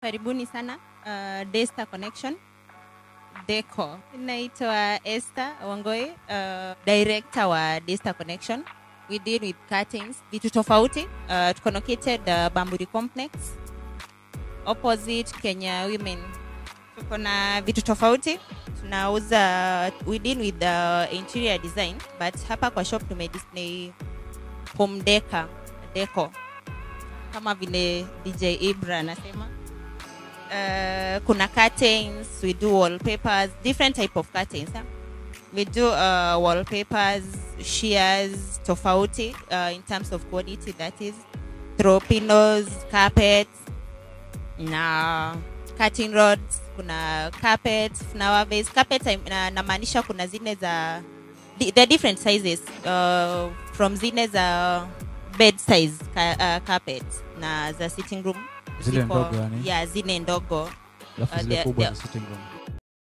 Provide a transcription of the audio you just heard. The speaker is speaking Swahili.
karibuni sana uh, Daystar Connection Deco. Naitwa Esther Wangoi, uh, director wa Daystar Connection. We deal with curtains, vitu tofauti. Uh, tuko located uh, Bamburi Complex opposite Kenya Women. Tuko na vitu tofauti. Tunauza, we deal with the interior design, but hapa kwa shop tume display home decor, deco kama vile DJ Ibra anasema. Uh, kuna curtains, we do wallpapers, different type of curtains. Huh? We do uh, wallpapers, shears, tofauti uh, in terms of quality that is. Throw pillows, carpets, na cutting rods, kuna carpets, flower vase. Carpets I- na- namaanisha kuna zile za di- the different sizes uh, from zile za bed size ka, uh, carpets na za sitting room Zile ziko- ndogo yani? yeah, zile ndogo alafu Uh, zile they- kubwa they- za sitting room